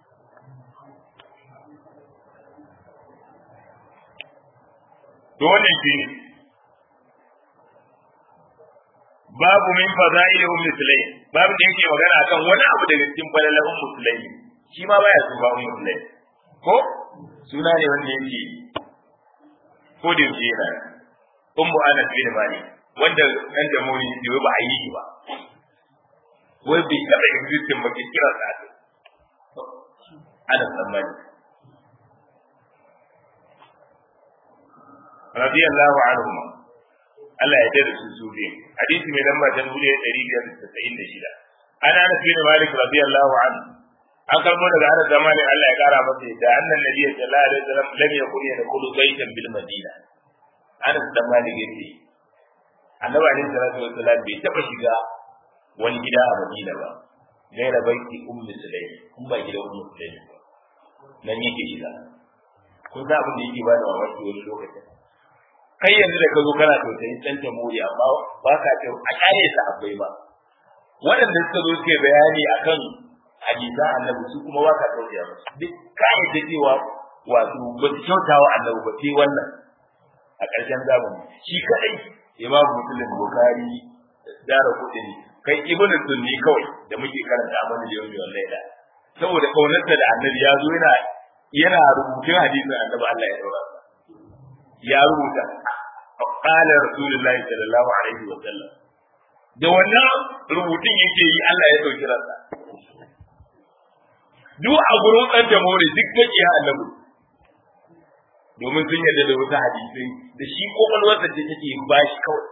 dole shi babu min fada'il ummi sulaim babu da yake magana akan wani abu daga cikin falalan ummu sulaim shi ma baya su ba ummu sulaim ko suna ne wanda yake ko da yake yana ummu anas bin malik wanda dan da muni ne ba a yi ba wai bai taba existing ba ke kira sa anas bin malik radiyallahu anhu Allah ya tada su su biyu hadisi mai lamba ta dubu ɗaya ɗari biyar da tasa'in da shida ana anas bin malik radiyallahu anhu an karbo daga anas zamani Allah ya kara masa da annan nabiyyi sallallahu alaihi wasallam lam yakun yadkhulu baytan bil madina Anas dan Malik yace Annabi alaihi salatu wassalam bai taba shiga wani gida a Madina ba gaira baiti ummu sulaim kun ba gidan ummu sulaim ba nan yake shiga kun sa abin da yake ba da mamaki wani lokacin kai yanzu da ka zo kana tausayin dan jamhuri amma ba ka ta a kyale sa akwai ba waɗanda suka zo suke bayani akan hadisa annabi su kuma ba ka tausaya musu duk ka yadda cewa wato ba su kyautawa annabi ba sai wannan a ƙarshen zamani shi kadai imam muslim bukhari dara kudin kai ibn sunni kawai da muke karanta mana da yau wallahi da saboda kaunarsa da annabi ya zo yana yana rubutun hadisin annabi Allah ya daura ya rubuta qala rasulullahi sallallahu alaihi wa sallam da wannan rubutun yake yi Allah ya dauki ransa duk a gurin dan jamhuri duk take ya annabi domin sun yarda da wasu hadisai da shi kokolwarsa ce take ba shi kawai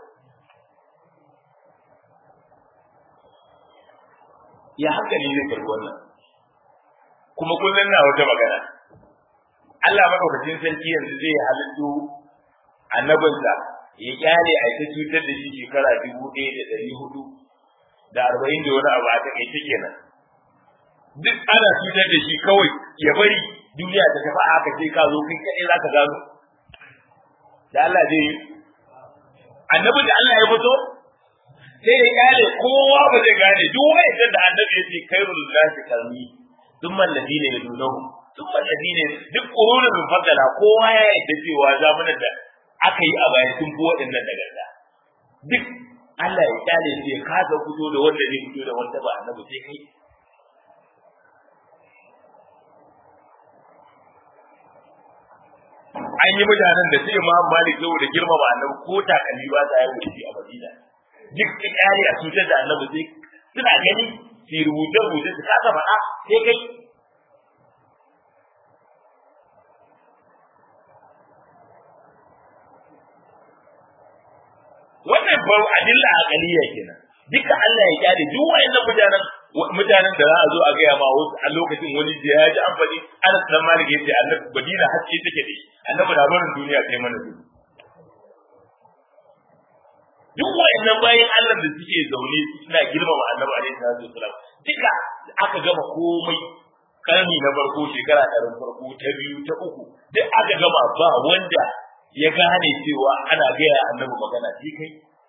ya haka ne zai karbi wannan kuma kullum na wata magana Allah madaukakin sarki yanzu zai halittu annabinsa ya kyale a ta cutar da shi shekara dubu ɗaya da ɗari hudu da arba'in da wani abu a takaice kenan duk ana cutar da shi kawai ya bari duniya ta tafi aka sai ka zo kai kaɗai za ka gano da Allah zai yi annabi da Allah ya fito sai ya kyale kowa ba zai gane duk wa'annan da annabi ya ce kairul nasi kalmi thumma alladhina yadunahu thumma alladhina duk qurunul mufaddala kowa ya yarda cewa zamanin da aka yi a baya sun fi waɗannan nagarta duk Allah ya kyale shi ya kasa fito da wanda zai fito da wanda ba annabi sai kai an yi mutanen da sai ma malik saboda girmama annabi ko takalmi ba ta yi wuce a madina duk da kyale a cutar da annabi sai suna gani su rubuce rubuce su kasa faɗa sai kai wannan ba adilla aqaliya kenan duka Allah ya kyale duk wayannan mutanen mutanen da za a zo a gaya ma wasu a lokacin wani da ya ji amfani ana san malik yace annabi badina haske take da shi annabi da barin duniya kai mana su duk wayannan bayan Allah da suke zaune suna girmama annabi alaihi salatu wasalam duka aka gama komai karni na farko shekara ɗarin farko ta biyu ta uku duk aka gama ba wanda ya gane cewa ana gaya annabi magana sai kai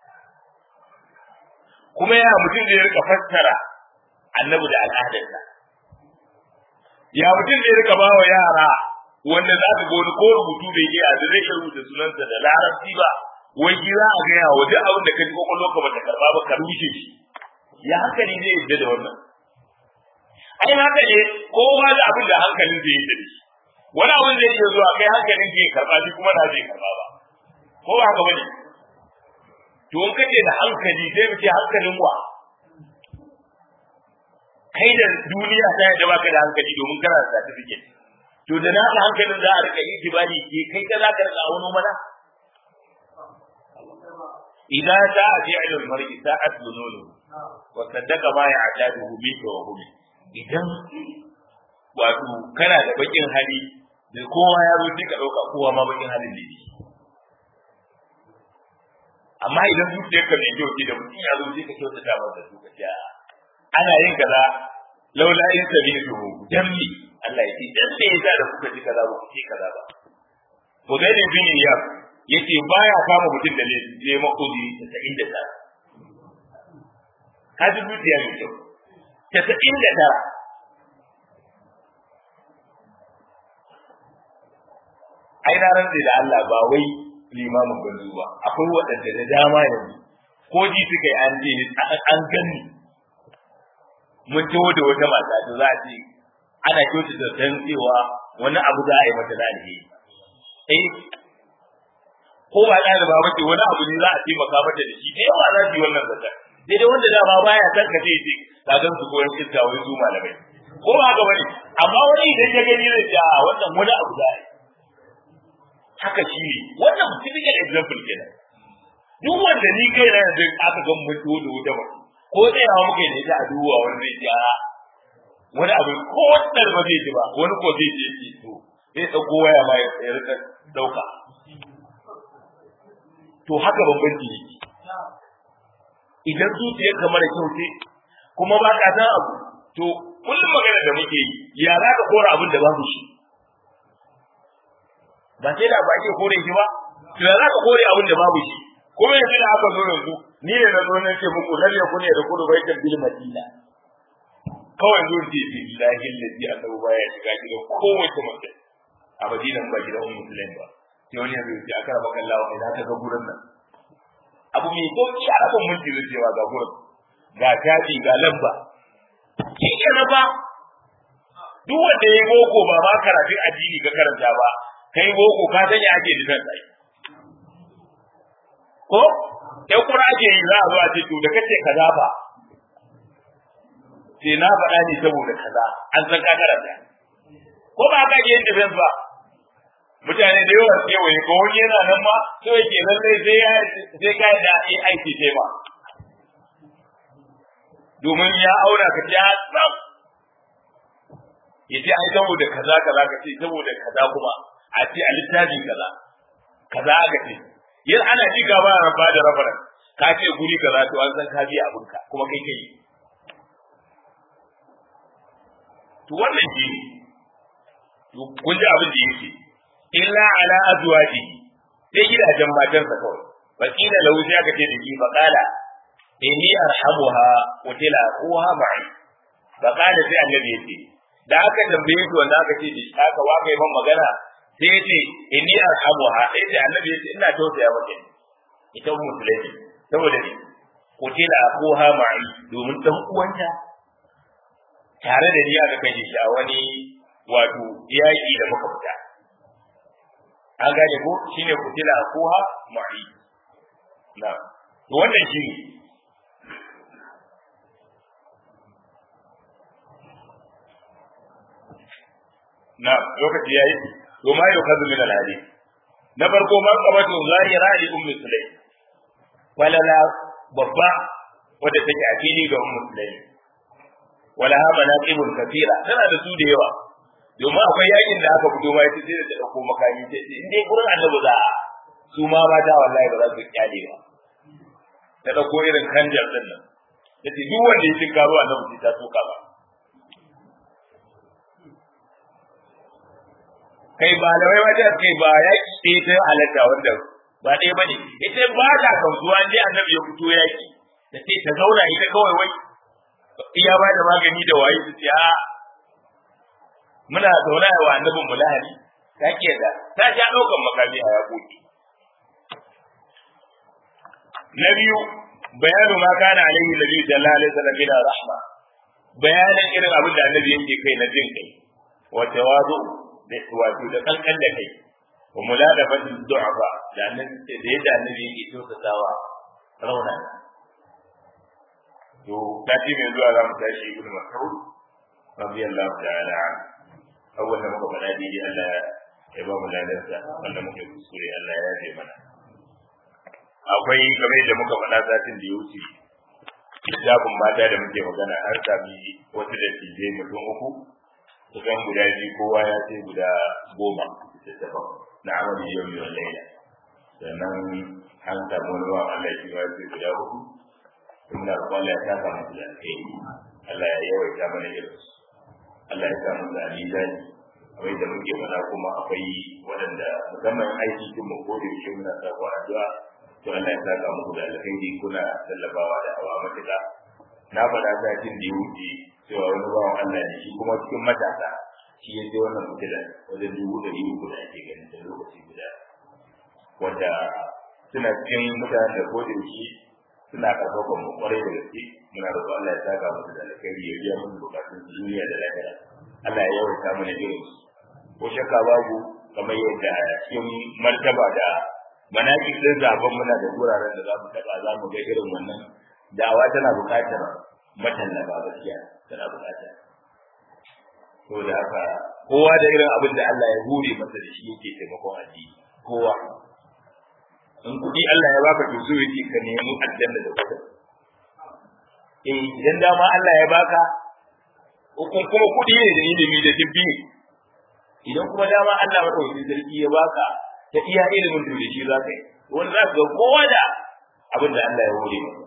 kuma ya mutum da ya rika fassara annabi da al'adarsa ya mutum da ya rika ba wa yara wanda za ka ga wani ko rubutu bai iya da zai rubuta sunansa da larabci ba wai shi za a gaya wa duk abin da ka ji kwakwalwa ka bata karba ba ka rushe shi ya hankali zai yadda da wannan ai haka ne kowa da abin da hankalin zai yadda da shi wani abin zai iya zuwa kai hankalin zai karba shi kuma na zai karba ba ko ba haka bane to in kace da hankali sai mu ce hankalin wa kai da duniya ta yadda baka da hankali domin kana da certificate to da naka hankalin za a rika yi kibali ke kai ka za ka rika auno mana idan ta fi'l al-mar'i sa'at bununu wa saddaqa ma ya'taduhu bika wa hum idan wato kana da bakin hali da kowa ya zo ka dauka kowa ma bakin halin ne amma idan zuciyarka mai kyau ce da mutum ya zo ka kyautata masa su ka ce ana yin kaza laula in sabitu dammi Allah ya ce dan da yasa da kuka ji kaza ba ku ce kaza ba Bugairi bin Iyab yace baya kama mutum da neman kudi ta inda ta ka ji zuciya mai kyau ta inda tara ai na rantsi da Allah ba wai limamin ganzu ba akwai waɗanda da dama yanzu ko ji suka yi an je an gani mun taho da wata mata da za a ce ana kyauta da san cewa wani abu za a yi mata da alheri eh ko ba da ba bace wani abu ne za a taimaka mata da shi da yawa za su yi wannan zata daidai wanda dama baya san ka sai ce ka gan su koyon iska wai su malamai ko ba haka bane amma wani idan ya gani zai ce a wannan wani abu za a yi haka shi ne wannan typical example kenan duk wanda ni kai na yanzu aka ga mutu da wuta ba ko tsayawa muka yi da ita a duwa wani zai ji a wani abu ko wannan ba zai ji ba wani ko zai je ji to zai dauko waya ma ya rika dauka to haka bambanci ne idan zuciyar kamar da kyau ce kuma ba ka san abu to kullum magana da muke yi ya za ka kora abin da babu shi ba sai da ba ake kore shi ba to ya za ka kore abin da babu shi kuma yanzu da aka zo yanzu ni ne na zo na ce muku lalle ku ne da kudu baitul bil madina kawai zo ce ce billahi lazi annabi baya shiga gidan kowace mace a madina ba gidan ummu sulaim ba sai wani yanzu ya aka raba kallawa mai za ka ga gurin nan abu mai sauki a rabin minti zai cewa ga gurin ga tafi ga lamba shi ke na ba duk wanda ya yi boko ba ma karatun addini ka karanta ba kai boko ka san ya ake dinan sai ko sai kuma ake yi za a zo a ce to da kace kaza ba sai na faɗa ne saboda kaza an san ka karanta ko ba ka yin defense ba mutane da yawa kewaye ko wani yana nan ma so yake lallai sai ya sai ka da AI ce ma domin ya aura ka ta tsam ya ce ai saboda kaza kaza ka ce saboda kaza kuma a ce a littafin kaza kaza aka ce yin ana ji gaba da rabba da rabaran ka ce guri kaza to an san ka biya abinka kuma kai kai to wannan shi ne kun ji abin da yake illa ala azwaji sai gidajen matansa kawai fa kila lahu sai aka ce da shi fa qala inni arhamuha wa tila uha ma'i fa qala sai annabi yace da aka tambaye shi wanda aka ce da shi aka waka yi man magana sai yace inni arhamuha sai ce annabi yace ina tausaya mata ita musulmi saboda ne ko tila uha ma'i domin dan uwanta tare da ni aka kai shi a wani wato yaƙi da muka fita an gane ko shine kutila akuha ma'i na to wannan shi na lokaci yayi to ma yau kazu min al-hadith na farko man qabatu zahira li ummi sulaim walala babba wadda take a fili ga ummu sulaim wala ha manaqibun kathira tana da su da yawa domin akwai yakin da aka fito ma ita sai da dauko makami ce in dai gurin annabi za a su ma mata wallahi ba za su kyale ba ta dauko irin kanjar din nan yace duk wanda ya tinka ruwa annabi sai ta soka ba kai ba da wai wajen kai ba yaki sai ta halatta wanda ba ɗaya ba ne ita ba ta kautuwa dai annabi ya fito yaki da sai ta zauna ita kawai wai iya ba da magani da waye su ce a muna zaune wa annabin mu lahani ta ke da ta sha ɗaukan makami a yaƙoƙi na biyu bayanu ma kana alaihi nabi sallallahu alaihi wasallam min rahma bayanin irin abin da annabi yake kai na jin kai wa tawadu da wato da kankan da kai wa muladafatu du'afa da annabi da yadda annabi yake tausasawa rauna to kati mai zuwa za mu tashi ibnu mas'ud radiyallahu ta'ala anhu awwal da muka faɗa daidai Allah ya ba mu ladarsa wanda muka yi kuskure Allah ya yafe mana akwai kamar da muka faɗa satin da ya wuce littafin mata da muke magana an sami wasu da tije mutum uku kusan guda biyu kowa ya ce guda goma littattafan na amalin yau yau laila sannan an samu wani ba Allah shi ma ce guda uku muna roƙon Allah ya saka musu da alheri Allah ya yawaita mana irinsu Allah ya samu da mizani kamar da muke faɗa kuma akwai waɗanda musamman aiki kin mu gode shi muna sa ku addu'a to Allah ya saka muku da alkhairi kuna tallafawa da hawa matuƙa na faɗa satin da ya wuce cewa wani bawan Allah ne shi kuma cikin matasa shi ya ce wannan fitila wajen dubu ɗari uku da ake ganin da lokaci guda wanda suna cikin mutanen da ko da shi suna karfafan mu kwarai da gaske muna roƙon Allah ya saka musu da alkhairi ya biya musu bukatun duniya da lahira Allah ya yawaita mana irin su ko shakka babu kamar yadda cikin martaba da manaki din zaben muna da wuraren da za mu taba za mu ga irin wannan da'awa tana buƙatar matallaba gaskiya tana buƙatar to da haka kowa da irin abin da Allah ya hure masa da shi yake taimakon addini kowa in kuɗi Allah ya baka to so yake ka nemi aljanna da kuɗi eh idan dama Allah ya baka hukun kuma kuɗi ne da ilimi da dibbi idan kuma dama Allah madaukakin sarki ya baka ta iya ilimin to da shi za ka yi wani za ka ga kowa da abin da Allah ya hore masa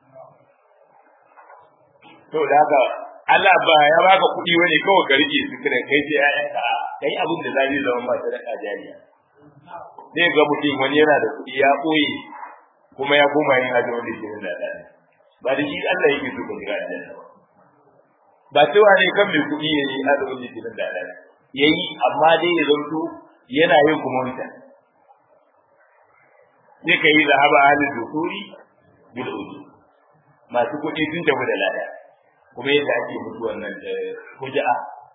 to da haka Allah ba ya baka kuɗi wani kawai ka rike su kira kai sai ƴaƴanka kai abin da zai zama ba sadaka jariya zai ga mutum wani yana da kuɗi ya ɓoye kuma ya koma yin hajji wanda ke da ɗaya ba da shi Allah yake so ka shiga aljanna ba ba cewa ne kan mai kuɗi ya yi azumin litinin da alala ya yi amma dai ya zanto yana yin kuma wancan sai ka yi zahaba halin dukuri bil uji masu kuɗi sun tafi da lada kuma yadda ake mutu wannan da huja'a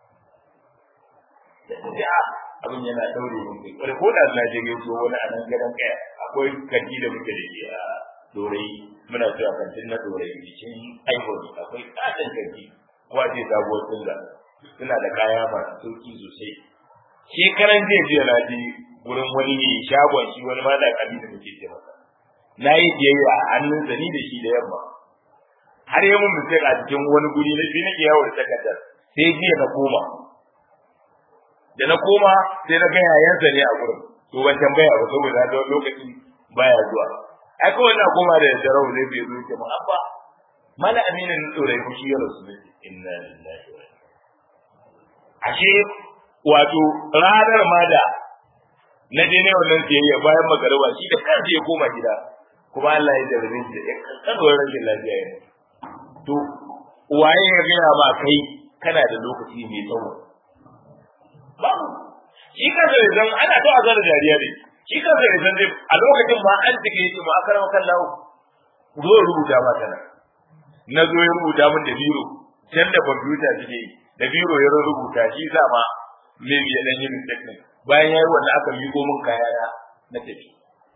da huja'a abin yana daure mun kai kwarai ko da na je gaito wani a nan gadon kaya akwai kanti da muke da shi a dorai muna cewa kantin na dorai cikin ivory akwai katon kanti ko a ce sabuwar tunga suna da kaya masu sauki sosai shekaran jiya jiya na je wurin wani ne shagon shi wani ma da kabi da muke ce masa na yi biyayya a hannun ni da shi da yamma har yi mun mistake a cikin wani guri na shi nake yawo da takardar sai jiya na koma da na koma sai na ga yayansa ne a gurin to ban tambaya ba saboda na wani lokaci baya zuwa ai kawai na koma da jarau ne bai zo ke mu abba mala aminin tsorai ku shi ya rasu ne inna lillahi wa ashe wato ranar ma da na je ne wannan siyayya bayan magariba shi da kansa ya koma gida kuma Allah ya jarabe shi da kankanuwar rashin lafiya ya to waye ya gaya ba kai kana da lokaci mai tsawo babu shi kansa da zan ana to a zara jariya ne shi kansa da zan a lokacin ma an take yi ma akara makan lawo zo rubuta ma tana na zo ya rubuta min da biro can da kwamfuta suke yi da biro ya rubuta shi sa ma maybe ya dan yi mistake ne bayan yayi wanda aka miƙo min kaya na na tafi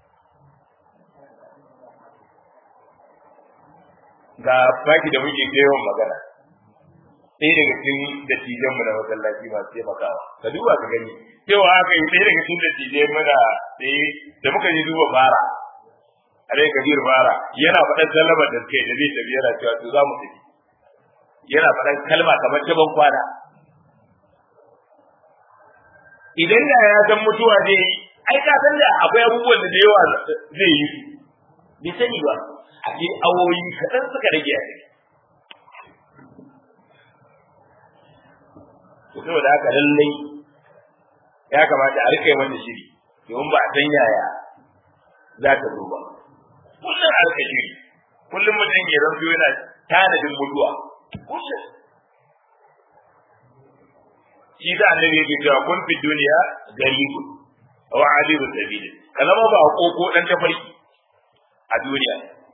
ga baki da muke kai yawan magana ɗaya daga cikin dattijan mu na masallaci masu taimakawa ka duba ka gani cewa aka yi ɗaya daga cikin dattijai muna ɗaya da muka yi duba fara alai kabir fara yana faɗan sallama da kai da zai tafi yana cewa to za mu tafi yana faɗan kalma kamar ta ban kwana idan da ya san mutuwa zai yi ai ka san da akwai abubuwan da da yawa zai yi bai sani ba a ce awoyi kaɗan suka rage a ciki to saboda haka lallai ya kamata a rika mata shiri domin ba a san yaya za ta zo ba kullum a rika shiri kullum mutum ya zanto yana tanadin mutuwa kullum shi da annabi yake cewa kun fi duniya garibun aw abiru sabil kalama ba koko dan tafarki a duniya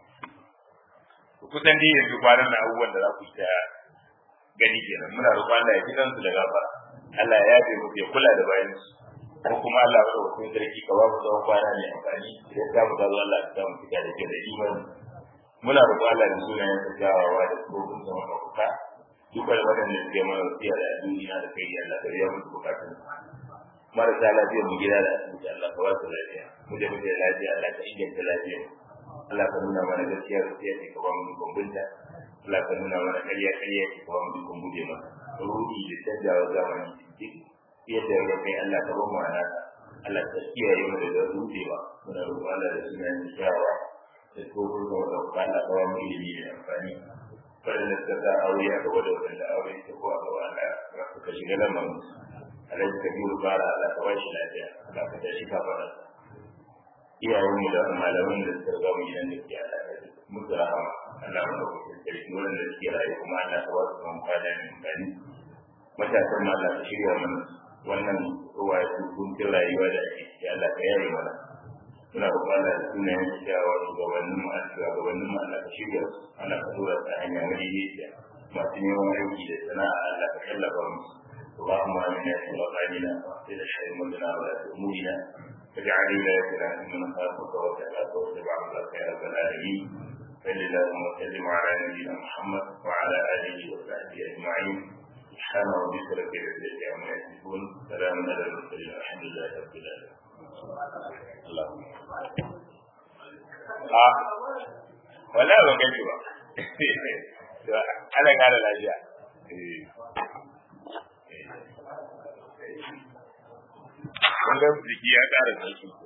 kusan dai yanzu kwanan na abubuwan da za ku ta gani kenan muna roƙon Allah ya ji su da gafara Allah ya yafe mu ya kula da bayan su ko kuma Allah ya rawa kun sarki ka ba mu tsawon kwana mai amfani idan ta mu gazo Allah ya sa mu fita da ke da imani muna roƙon Allah da sunayen sa gawawa da tsohon sama mafuka dukkan waɗanda suke mana wasiya da duniya da kai Allah ka biya musu bukatun marasa lafiya mu gida da asibiti Allah ka ba su lafiya mu da muke lafiya Allah ka inganta lafiya Allah ka nuna mana gaskiya gaskiya ce ka ba mu dukkan bunta Allah ka nuna mana ƙarya ƙarya ce ka ba mu dukkan guje masa ruhi da canjawa zamani duk yadda ya kai Allah ka ba mu anaka Allah ka kiyaye mu daga rudewa muna roƙon Allah da sunayen shawa da tsohon da wata Allah ka ba mu ilimi da amfani waɗanda suka sa aure a gaba da waɗanda aure ta ko a gaba Allah suka shiga lamarin alhaji kabiru bara Allah ka bashi lafiya Allah ka tashi ka fara iyayen mu da malaman da suka ga mu gidan da ke Allah ka musu rahama Allah mu da kusa sarki wanda suke rayu kuma Allah ka wasu kan fada ne gani matasan ma Allah ka shirya mana wannan ruwa ya kuntun rayuwa da ake ciki Allah ka yare mana muna roƙon Allah da sunayen cewa shugabannin mu a shugabannin mu Allah ka shirya su Allah ka tura ta hanya madaidaiciya masu neman aiki da sana'a Allah ka tallafa musu اللهم امنا في مقامنا واغفر حرمتنا ولا امورنا واجعل ولايتنا في من خافك وتبعك واتبع عبدك يا رب العالمين صل اللهم وسلم على نبينا محمد وعلى اله وصحبه اجمعين سبحان ربك رب العزه عما يصفون سلام على المرسلين الحمد لله رب العالمين اللهم wala ban gani ba ana kara lafiya kun ga jiki ya kara sauki